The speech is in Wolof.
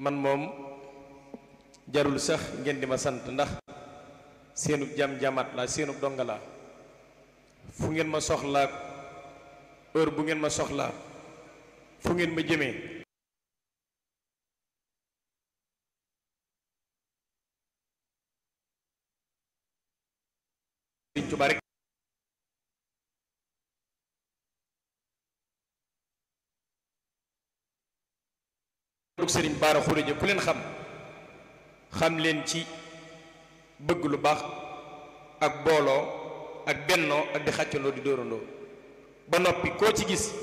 man moom jarul sax ngeen di ma sant ndax seenub jam jamaat la seenub donga la fu ngeen ma soxlaa heure bu ngeen ma soxlaa fu ngeen ma jëmee Sëriñ Tuubaa rek dug Sëriñ Baara Xuréja ku leen xam xam leen ci bëgg lu baax ak booloo ak bennoo ak di xàccandoo di dóorandoo ba noppi koo ci gis